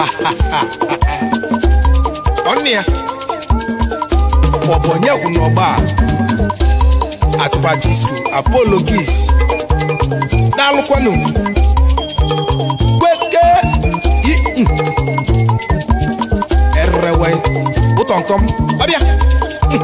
ọnụ ya ọ bụ onye kwụ n'ọgba a atụbachisko apolo gis daalụkwanụ kweke i- mm. erewe ụtọ nkọm ọbịa Mm.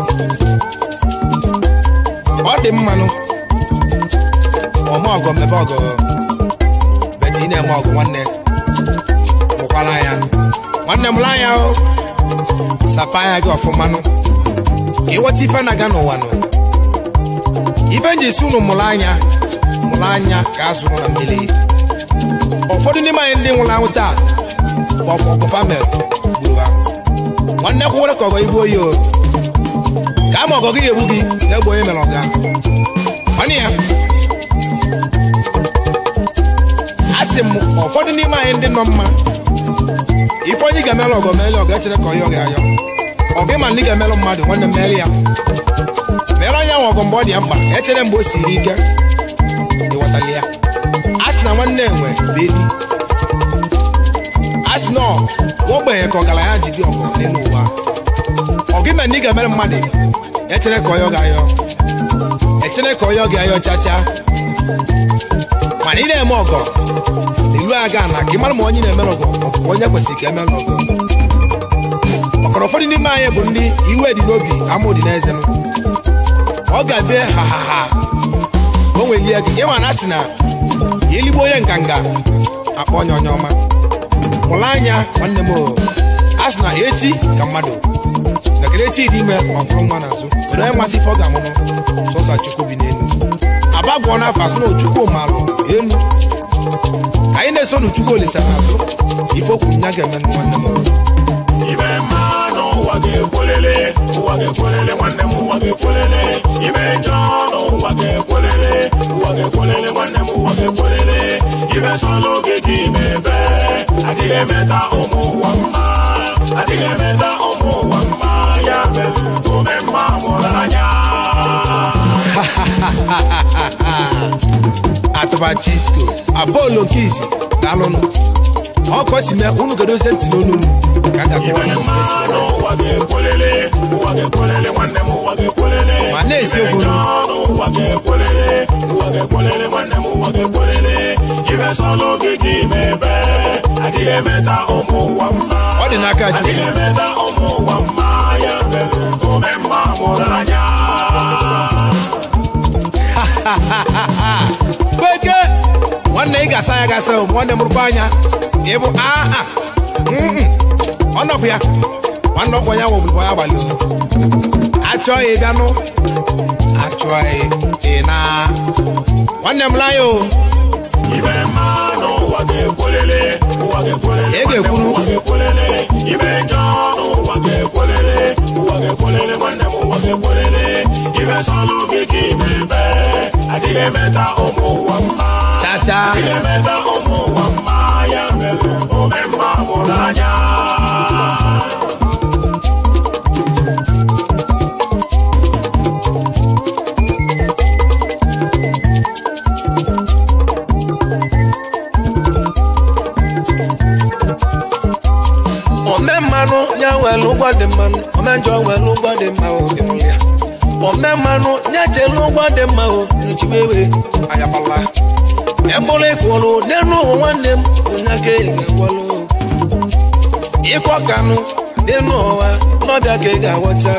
ọ dị mmanụ ọma ọgọ mmebe ọgọ beti ị na-eme ọgụ nwanne mụkwara ya nwanne m laa ya o sapa anya gị ọfụmanụ ka ịghọta ife na-aga n'ụwa nọ ife nji si unu mụrụ anya mụrụ anya ka a zụrụ na mmiri ụfọdụ n'ime anyị ndị nwụrụ anwụ taa bụ ọpọpọ famil gburu ha nwanne kwụwere ka ọgọ igbu oyi o ka ama ọgọ gị egbu gị na-egbu onye mere ọga nwanne ya a sị m ụfọdụ n'ime anyị ndị nọ mma ife onye ga-emelụ ọgọ meele ọgọ echere ka ọyọ ga-ayọ ọgụ ịma ndị ga-emelụ mmadụ nwanne m meele ya mere onye ahụ ọgụ mgbe ọ dị ya mkpa echere mgbe o siri ike ịghọtali ya a sị na nwanne enwe bụ enyi a sị na ọ ogbenye ka ọgaranya ji dị ọgọ n'elu ụwa ọgụ ịma ndị ga-emere mmadụ echere ka ọyọ ga-ayọ echere ka ọyọ ga-ayọ chacha mana ị na-eme ọgọ ilu aga na ka ị mara ma onye na-emere ọgọ ọ bụ onye kwesịrị ka emere ọgọ ọkọrọ ụfọdụ n'ime anyị bụ ndị iwe dị n'obi amụ dị n'eze m ọ ga-abịa ha ha ha o nwelie gị ịma na asị na eligbo onye nganga akpọ onye onye ọma mụrụ anya nwanne m o a sị na echi ka mmadụ nakere echi dị ime ọ bụrụ nwa n'azụ were onye masị ife ọ ga-amụmụ sọsa chukwu bi n'elu abagụọ n'afọ asị na chukwu malụ elu anyị na-eso n'chukwu olisa n'azụ ife okwu nya ga-eme nwanne m o. Ibe mmanụ ụwa ga-ekwelele ụwa ga-ekwelele nwanne m ụwa ga-ekwelele ibe njọ n'ụwa ga-ekwelele ụwa ga-ekwelele nwanne m ụwa ga-ekwelele ibe sọlụ gị gị mebe adịghị emeta ụmụ ụwa mma adịghị emeta ụmụ ụwa mma ya mere ome mma mụrụ anya atụbachisko apolo nke izi daalụnụ ọkọ si mee unu godozie ntị n'onu unu ka a ga-akọwa ibe ihe mmanụ ụwa ga-ekwelele ụwa ga-ekwelele nwanne m ụwa ga-ekwelele ma na-eziokwu Ibe njọ ụwa ga-ekwelele ụwa ga-ekwelele nwanne m ụwa ga-ekwelele ibe sọlụ gị gị mebe adịghị emeta ụmụ ụwa mma ọ dị n'aka adịghị chukwu emeta ụmụ ụwa mma ya mere ome mma mụrụ anya kweke nwanne ị ga-asa ya gasa o nwanne m rụkwa anya ịbụ aha ọnọkwu ya nwanne ọkwa ya wọbụrụ ya gbalị olu achọghị bịanụ achọghị ị na nwanne m laya o ibe mmanụ ụwa ga-ekwelele ụwa ga-ekwelele Ị ga-ekwuru. ụwa ga-ekwelele ibe njọ n'ụwa ga-ekwelele ụwa ga-ekwelele nwanne m ụwa ga-ekwelele ibe sọlụ gị gị mebe adịghị emeta ụmụ ụwa mma chacha adịghị emeta ụmụ ụwa mma ya mere ome mma mụrụ anya ome mmanụ ya nwere ụgwọ dị mmanụ ome njọ nwere ụgwọ dị mma o ịnụrụ ya ome mmanụ ya chelu ụgwọ dị mma o nchiwewe ayabala ebụrụ ịkwụrụ n'elu ụwa nwanne m onye ka ị ga-agwalụ ịkọ kanụ n'elu ụwa n'ọbịa ka ị ga-aghọta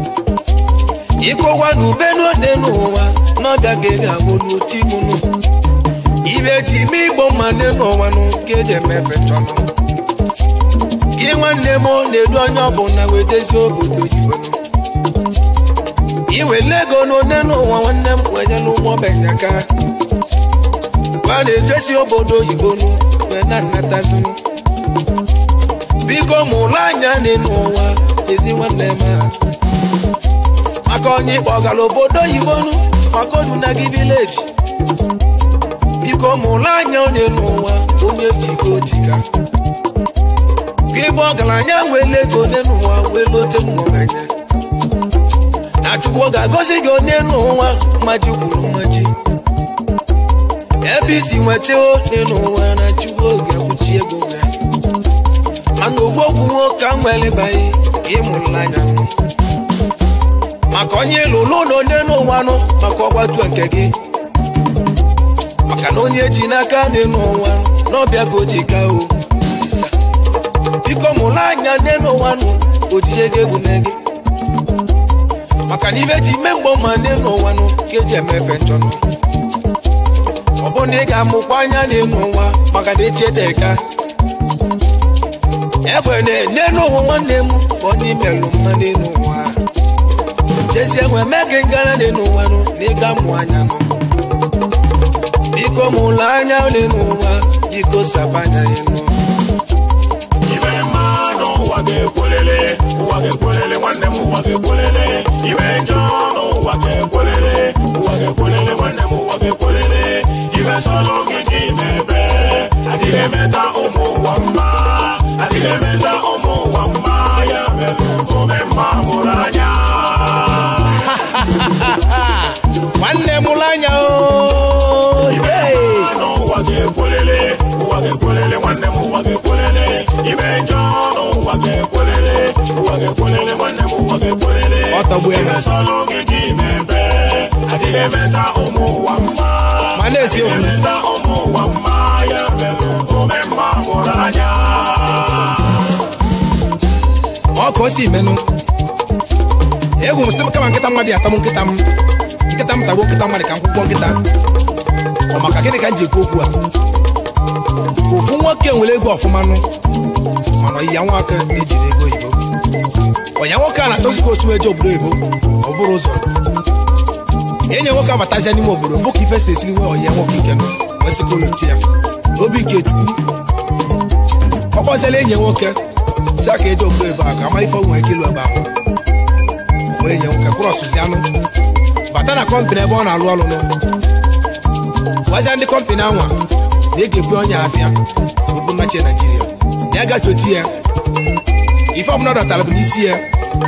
ịkọwa na ubenu n'elu ụwa n'ọbịa ka ị ga-agwụlụ timunu ibe ji ime igbo mma n'elu ụwa nụ ka eji emefe chọnụ gị nwanne m na-edu onye ọbụla wetezi obodo oyibo iwele ego n'one n'ụwa nwanne m wenyela ụgbọ benyaka gwa na-ejesi obodo oyibo nụ wee na-anatazi biko mụrụ anya n'elu ụwa ezi nwanne m a maka onye ịkpọgara obodo oyibo nụ maka odu na gị vileji biko mụrụ anya onye n'ụwa onye jiko jika gị bụ ọgaranya nwere ego onye n'ụwa wee lote mmụbanye na chukwu ga-agọzi gị onye n'ụwa mmaji kwuru mmaji ebe isi nweta onye n'ụwa na chukwu ga-akwụchi ego ya mana ogwu okwu nwoke ahụ elebaghị ịmụrụ n'anya maka onye lụrụ ụlọ onye n'ụwa nụ maka ọgbatu nke gị maka na onye ji n'aka dị n'ụwa n'ọbịa ka o ji ka o Isa. biko mụrụ anya dị n'ụwa nụ ojije gị egwu na gị maka na ibe ji ime mgbọ ma dị n'ụwa nụ ka eji emefe nchọnụ ọ bụ na ị ga-amụkwa anya dị n'ụwa maka na echeteka egbe na-enye n'ụwa nwanne m ka onye imelụ mma dị n'ụwa jezie nwe mee gị ngara dị n'ụwa nụ na ịga mụ anya nụ biko mụlụ anya dị n'ụwa biko sapanya ya nụ Ibe mmanụ ụwa ga-ekwelele ụwa ga-ekwelele nwanne m ụwa ga-ekwelele ibe njọ n'ụwa ga-ekwelele ụwa ga-ekwelele nwanne m ụwa ga-ekwelele ibe sọlọ gị ka ime ebe adịghị emeta ụmụ ụwa mma adịghị emeta ụmụ ụwa mma ya mere ome mma mụrụ anya nwanne mụlụ anya o Hey! n'ụwa ga-ekwelele ụwa ga-ekwelele nwanne m ụwa ga-ekwelele ibe njọ n'ụwa ga-ekwelele ụwa ga-ekwelele nwanne m ụwa ga-ekwelele Ọ tọgbu ya na- ibe sọlọ gị ka ime ebe adịghị emeta ụmụ ụwa mma ma na-esi okwu emeta ụmụ ụwa mma ya mere ome mma mụrụ anya ọ ka o si menụ egwu m sị m kama nkịta mmadụ atam nkịta m nkịta m tagbuo nkịta mmadụ ka m kwụkwọ nkịta ọ maka gịnị ka m ji ekwu okwu a ofu nwoke nwere ego ọfụma nụ mana ọyịya nwoke ejiri ego oyibo ọya nwoke a na-achọzikwa otu eje obodo oyibo ọ bụrụ ụzọ enye nwoke abatazia n'ime obodo bụ ka ife si esiri nwe ọyịya nwoke ike nụ wee sị ka ụlọ ya obi nke chukwu ọ kpọziela enyi ya nwoke si aka eje obodo ebe a ka ama ife o nwere ike ịlụ ebe ahụ were enyi ya nwoke krọsụzi anụ bata na kọmpanị ebe ọ na-alụ ọrụ nụ gwazia ndị kọmpanị anwa na ị ga-ebu onye afịa obu nnachi naijiria na ya gachi oti ya ife ọbụla dọtara bụ n'isi ya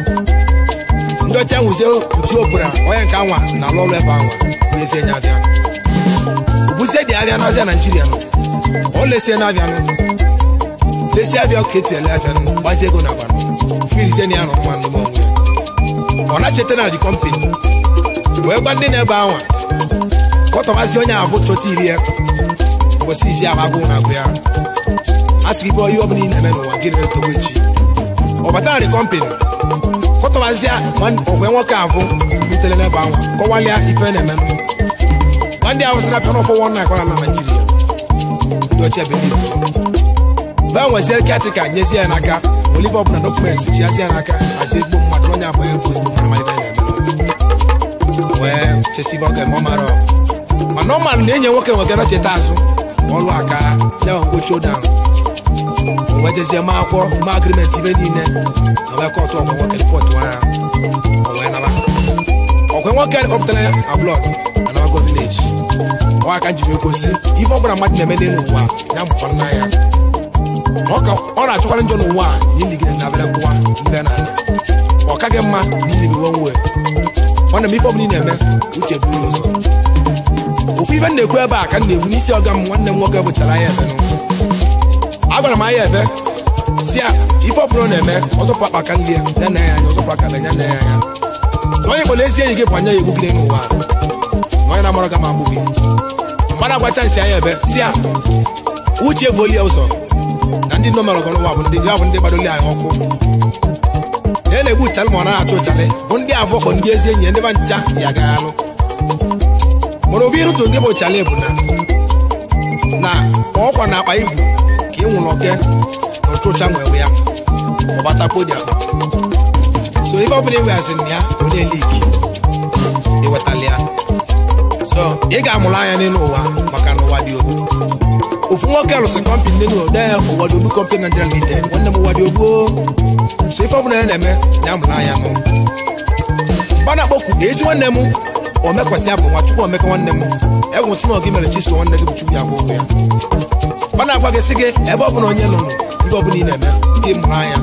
ndị ọcha nwụzie uju opụra onye nke anwa na-alụ ọrụ ebe anwa n'ezie nye abịa obuzie dị abịa n'azịa naijiria nọ ọ lesie na-abịa nụ lesi abịa ka etu ele abịa nụ gbazie ego na agba nụ filizie na ya nọ mma n'ime onwe ya ọ na-cheta na dị kọmpani wee gwa ndị na-ebe anwa kọtọbazi onye abụ chọta iri ya mgbesi izi ahụ agụụ na agụ ya a sị ibe ihe ọbụla ị na-eme n'ụwa gị rere togo echi ọ batara dị kọmpani kọtọbazia ọgwe nwoke abụ butere n'ebe anwa kọwalịa ife na-eme nwa ndị ahụ sị na pịa n'ọfọ wọn na akwara na naijiria ndị ọcha ebe niile baa nwezie katrika nyezie ya n'aka olive ọbụla dọkụmenti ji ya n'aka hazie ezigbo mmadụ na onye abụghị egwu ezigbo mmadụ ma ibe na-eme wee chesibe oge ma ọ mara ọ. mana ọ mara na enye nwoke nwegara cheta azụ ọlụ aka ya nwe mgbochi ụda ahụ wee jezie ma akwụkwọ ma agrimenti ibe niile na wee kọtụ ọgwụ nwoke ripọtụ ha o wee naba ọkwe nwoke kpọpụtara ya ablọd anabago vileji ọ aka njiri gosi ife ọbụla mmadụ na-eme n'elu ụwa ya mụkwa nna ya ọ ka ọ na-achọkwara njọ n'ụwa a na iligide na abịa kwụwa ndị na ala ọ kaghị mma na ilibi onwe nwanne m ife ọbụla ị na-eme uche buru ya ụzọ ofu ife m na-ekwu ebe a ka m na-ekwu n'isi ọga m nwanne m nwoke bụchara anya ebe n'ụwa agwara m anya ebe si ya ife ọbụla ọ na-eme ọzọpụ akpa ka nri ya ya na ya anya ọzọpụ aka na ya na ya anya na onye kpọrọ ezi enyi gị bụ anya ya egbugide n'ụwa a. na onye na-amara gị ma agbụ gị mmadụ agbacha nsị anya ebe si ya uche bụ oli ya ụzọ na ndị nọ merọgọ n'ụwa bụ ndị ya bụ ndị gbadoli anyị ọkụ na na-egbu ụchalị ma ọ na-achụ ụchalị bụ ndị abụọ kpọ ndị ezi enyi ya ndị ba ncha ya gaghị alụ mana obi ịrụtụ ndị bụ ụchalị bụ na na ọkwa na akpa ibu ka ị nwụrụ oke na ọchụcha nwewe ya ọbata podium so ife ọbụla iweghaziri na ya onye liki iwetala ya so ị ga-amụrụ anya n'elu ụwa maka na ụwa dị ogbu ofu nwoke rụsị kọmpani n'elu ụwa dee ụwa dị ogbu kọmpani Nigeria Limited nwanne m ụwa dị ogbu so ife ọbụla ya na-eme ya mụrụ anya nụ mba na-akpọkwu ezi nwanne m omekwasị ya bụ nwa chukwu omeka nwanne m enwetụ na ọgị mere chiso nwanne gị bụ chukwu ya bụ ụgwọ ya mba na-agwa gị sị gị ebe ọbụla onye nọ ife ọbụla ị na-eme gị mụrụ anya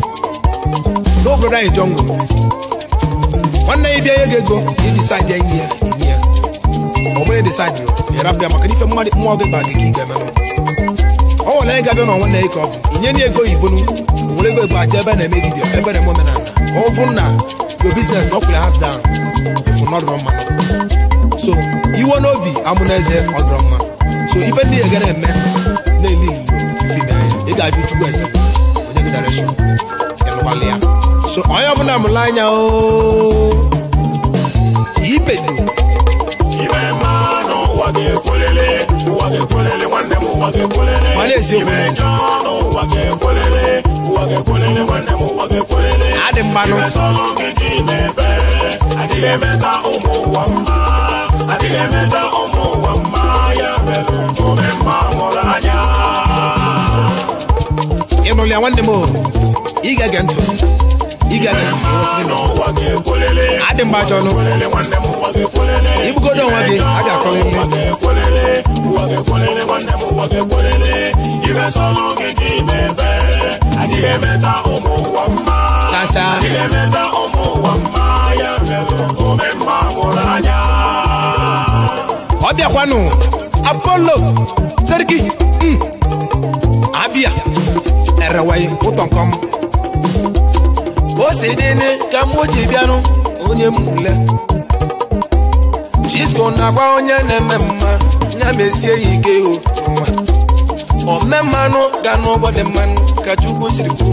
n'obodo anyị jọngụ nwanne ya bịa nye gị ego iji saịdị enyi ya enyi ya ọ bụrụ decide yo ịrapụ ya maka na ife mmadụ mmụọ gị ba gị ka ị ga-emenụ ọ nwere anyị ga-abịa n'ọnwa na ka ọ bụ inye na ego oyibo nu were ego igbo aja ebe a na-eme dibia ebe na-eme omenala ka ọ bụrụ na your business na ọkwụrụ has down efu nọdụrọ mma so iwe n'obi amụ na eze ọ dọrọ mma so ife ndị ya ga na-eme na-eli ilo ife ime anya ị ga-ajụ chukwu ese onye gị direction ịnụkwala ya so onye ọbụla mụrụ anya o ibedo Ibe mma n'ụwa ga-ekwelele, ụwa ga-ekwelele, nwanne m ụwa ga-ekwelele. Ma na-eziokwu. Ibe njọ n'ụwa ga-ekwelele, ụwa ga-ekwelele, nwanne m ụwa ga-ekwelele. adị mmanụ Ibe sọlụ gị ka ị na-ebe, adịghị emeta ụmụ ụwa mma, adịghị emeta ụmụ ụwa mma, ya mere ome mma mụrụ anya. ịnụrụ ya nwanne m o ị ga-ege ntị ị ga-ege ntị ka ịghọta ihe mere. N'ụwa ga-ekwelele, adị mgbe ajọ ọnụ kwelele, nwanne m ụwa ga-ekwelele. ibugodo onwe gị a ga-akọrọ ụwa ihe ga-ekwelele ụwa ga-ekwelele nwanne m ụwa ga-ekwelele ibe sọlụ gị ka ị na-ebe adịghị emeta ụmụ ụwa mma chacha adịghị emeta ụmụ ụwa mma ya mere ome mma mụrụ anya ọ bịakwanụ apollo seriki mm. abịa erewaghị ụtọ nkọm o si dịnị ka m ji bịanụ onye m ule chisko na-agwa onye na-eme mma ya mesie ya ike o nwa ome mmanụ ga n'ụgbọ dị mmanụ ka chukwu siri kwuo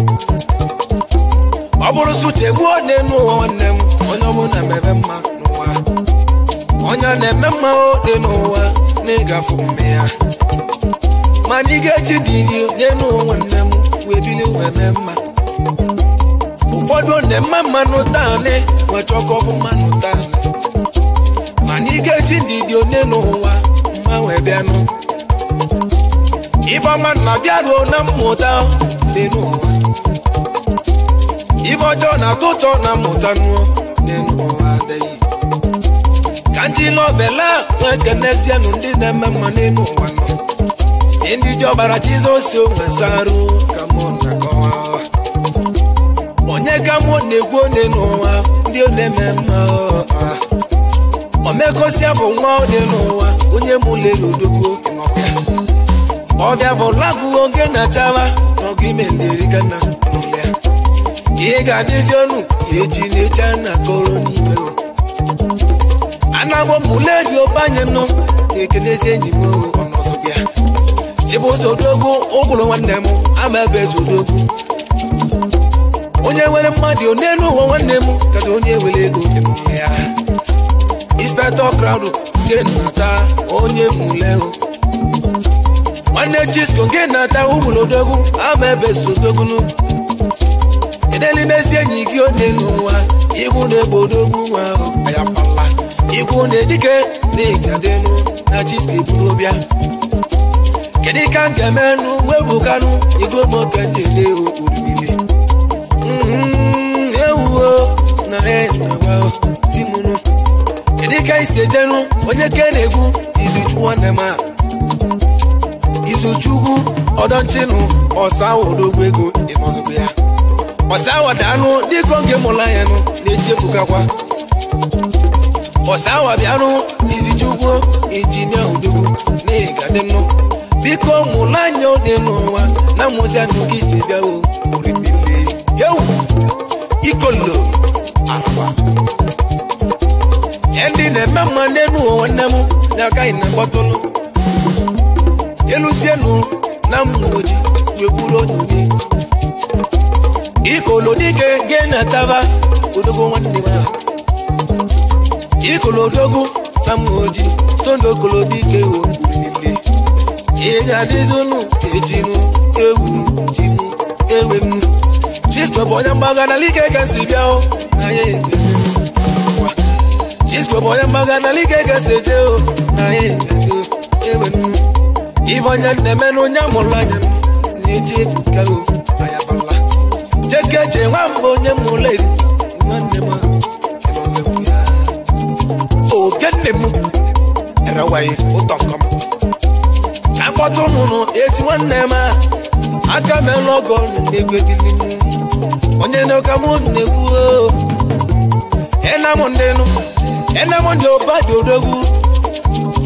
ọ bụrụ suche gbuo n'elu ụwa nwanne m onye ọbụla mebe mma n'ụwa onye na-eme mma dị n'ụwa n'ịgafe mme ya mana ị ga-eji dị iri n'elu ụwa nwanne m wee bili wee mee mma ụfọdụ na-eme mmanụ taanị wee chọkọ bụ mmanụ taanị mana ị ga-eji ndidi onye n'ụwa mma wee bịanụ ife ọma na-abịa ruo na mmụta dị n'ụwa ife ọjọọ na-atọ ụtọ na mmụta nụọ dị n'ụwa adịghị ka ndị nọvela nwee kenezienụ ndị na-eme mma n'elu ụwa nọ ndị ji ọbara jizọs onwe sarụ ka mụ na-akọwa onye ka mụ na-ekwu onye n'ụwa ndị ọ na-eme mma ọha omekosia bụ nwa onye n'ụwa onye mụlere odogwu ọbịa ọbịa bụ lagụ oge na-achaba n'ọgụ ime nderigana n'ụlọ ya ihe ga-adịzi ọnụ eji na-eche na kọrọ n'ime o anagbo muleri obanye nọ na-ekelezi enyi m ọnọzọ bịa chibụta odogwu ụgwụrụ nwanne m ama ebe eze odogwu onye nwere mmadụ n'elu ụwa nwanne m kacha onye were ego emụme ya inspector crowd nke nata onye mụlehụ nwanne chisko nke nata ụgwụrụ odogwu ama ebe eze odogwu edelimesi enyi gị onye n'ụwa ibu na-egbo odogwu nwa ahụ ayapala ibu na-edike na-egadenu na chisko eburu bịa kedu ka m ga-emenụ webukanụ ego moke njede orimili ewuo na enawa timunu kedu ka isi ejenu onye ke na-egwu izuchukwu nwanne m a izuchukwu ọdọnchinụ ọsa odogwu ego ịnọzụbụ ya ọsa awadanụ dịka oge mụrụ anya nụ na-echefukakwa ọsa awa bịanụ izichukwu injinia odogwu na-egadịnụ biko mụrụ anya dị n'ụwa na mmụzi anụ gị si bịa o orimili yewu ikolo araba ndị na-eme mma n'elu ụwa nwanne m na-agaghị na mgbatụlụ elusienu na mmụoji wee kwuru onye onye ikolo dike ge na taba odogo nwanne m ahụ ikolo odogo na mmụoji tondo okolo dike wo niile ị ga-adịzi unu ejinu ewu jinu ewe m chisko bụ onye mgbaga na like ka si bịa o na ya ekele chisko bụ onye mgbaga na like ka si eje o na ya ekele ewe m ibe onye na-eme na onye amụrụ anya na-eji ebuka o anya bala jekeje nwa mbụ onye mụrụ eri nwanne m ogenne m erewaghị ụtọ nkọm ka mkpọtụ nụnụ ezi nwanne m aka mela ọgọ na-egwegili onye n'ụka m na-ekwu enam ndị nụ enam ndị ụba dị odogwu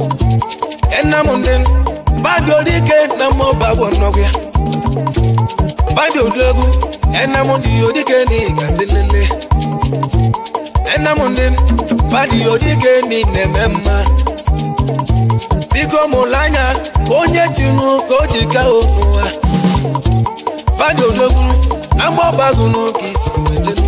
enamụndị badị odike na mmụba bụ nnọgụ ya badị odogwu enamụndị odike na ịga ndị lele enamụndị badị odike na ị na-eme mma biko mụlụ anya ka onye chinụ ka o ji ka ụwa badị odogwu na mgbọbagụnụ ka isi wejelu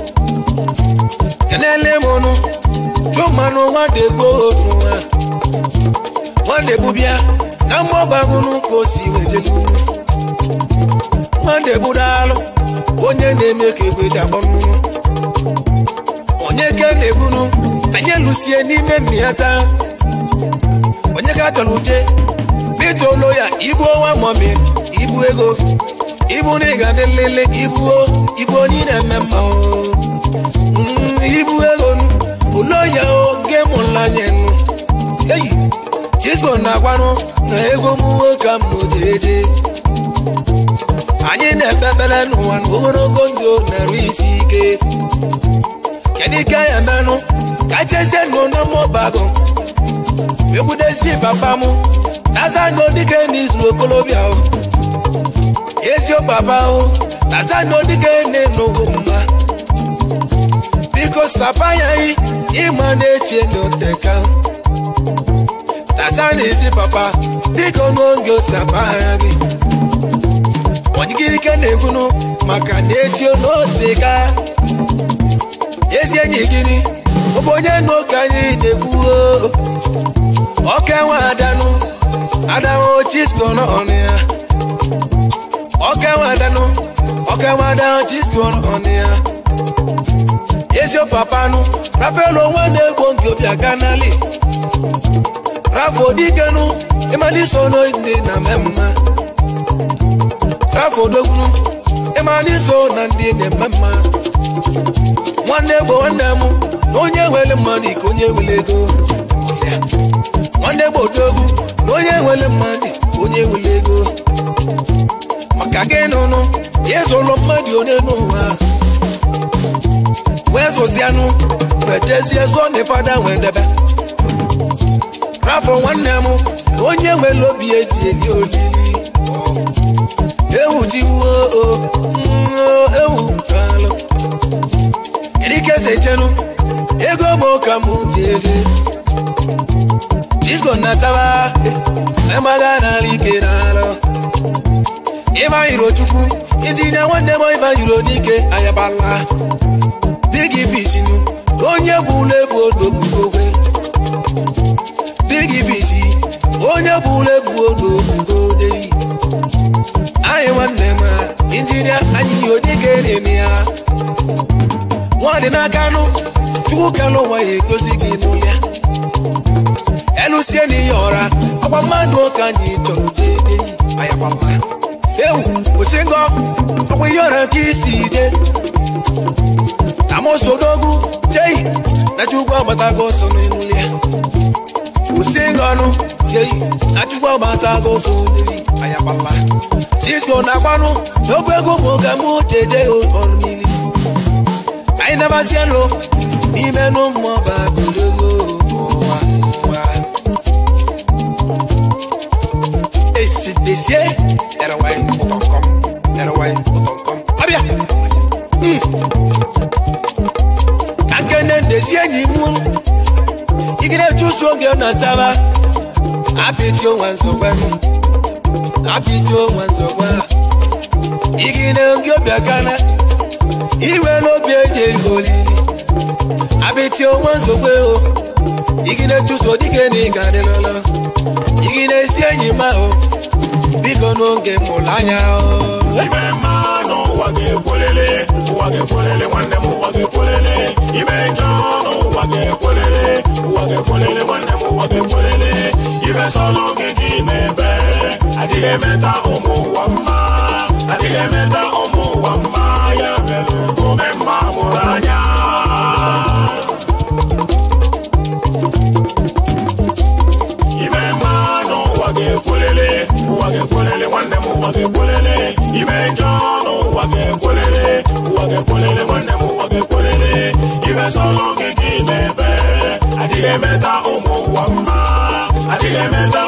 kenele m ọnụ chụmanụ nwadegbo nwa nwadegbu bịa na mgbọbagụnụ ka o si wejelu nwadegbu daalụ onye na-eme ka egbe ji akpọ nnụnụ onye ke na-ebunu anyị lụsie n'ime mmịata onye ka chọrọ uche bitolo ya ibu ọnwa mọmi ibu ego ibu na ịga dị nlele ibu ibu onye na-eme mma o Mm, ibu ego nu ụlọ ya oge mụlanye nu eyi chisco na-agwanụ na ego m nwoke m eje anyị na-ekpekpere n'ụwa na ogologo ndụ na-eru isi ike kedu ike ya menụ ka chezie nụ na mmụbago ekwudesi papa m tazanụ dike n'izu okolobịa o ezio papa o tazanụ dike n'enugwu mma biko sapa ya yi ịma na-eche n'oteka tazanụ ezi papa biko n'oge osapa ya gị onyigirike na-ekwunu maka na echi n'oteka ezi enyi gịnị ọ bụ onye na ụka anyị na-ekwuo ọka nwe adanụ adanụ chisko n'ọnụ ya ọka nwe adanụ ọka nwe adanụ chisko n'ọnụ ya ezi papanụ rapelu onwe na-egbo nke obi aka n'ali rafo dikenu ịmaliso n'ndị na mmemma rafo dogunu ịmaliso na ndị na-eme mma nwanne gbo nwanne m na onye nwere mmadụ ka onye nwere ego nwanne gbo odogwu na onye nwere mmadụ ka onye nwere ego maka gị nụnụ ya ezụlụ mmadụ onye n'ụwa wee zụzianụ wee jezie zụọ na fada wee debe rafọ nwanne m na onye nwere obi eji eli olili ewu jiwuo ewu alụ ike sechenu ego m ka m jeje disko nataba emagha n'ala ike n'ala ịbanyiro chukwu idine nwanne m ịbanyiro n'ike ayabala digi bichinu onye bụ ụlọ ebu odogbugogwe digi bichi onye bụ ụlọ ebu odogbugode anyị nwanne m injinia anyị odike na-eme ya nwadị n'aka nụ chukwu kelụ ụwa ya egozi gị n'ụlọ ya elusie n'ihe ọra ọkwa mmadụ ka anyị chọrọ jee ayagbama ewu kwụsị ngọ ọkwa ihe ọra ka isi je amosodogwu chei na chukwu agbatago ọsọ n'ụlọ ya kwụsị ngọnụ chei na chukwu agbatago ọsọ n'ụlọ ayagbama disko na-agbanụ n'obu ego mụ ka mụ jeje ọrụ mmiri anyị nabazienụ n'ime n'ụmụọba gologo ụwa ụwa esidesie erewaị ụtọnkọm erewaị ụtọnkọm ọbịa ka nkene ndezi enyi mụ igide chụsụ oge na taba apịtị onwe nzọgbanụ apịtị onwe nzọgba igide oge ọbịa gana iwe n'obi eji ego olili abịtị onwe nzogbe o igide chụso dike na ịga adịlọlọ igide esi enyi ma o biko n'oge mụrụ anya o ibe mma n'ụwa ga-ekwelele ụwa ga-ekwelele nwanne m ụwa ga-ekwelele ibe njọ n'ụwa ga-ekwelele ụwa ga-ekwelele nwanne m ụwa ga-ekwelele ibe sọlụ gị gị mebe adịghị emeta ụmụ ụwa mma adịghị emeta ụmụ ụwa mma ya mere ome mma mụrụ anya ibe mma n'ụwa ga-ekwelele ụwa ga-ekwelele nwanne m ụwa ga-ekwelele ibe njọ n'ụwa ga-ekwelele ụwa ga-ekwelele nwanne m ụwa ga-ekwelele ibe sọlụ gị gị mebe adịghị emeta ụmụ ụwa mma adịghị emeta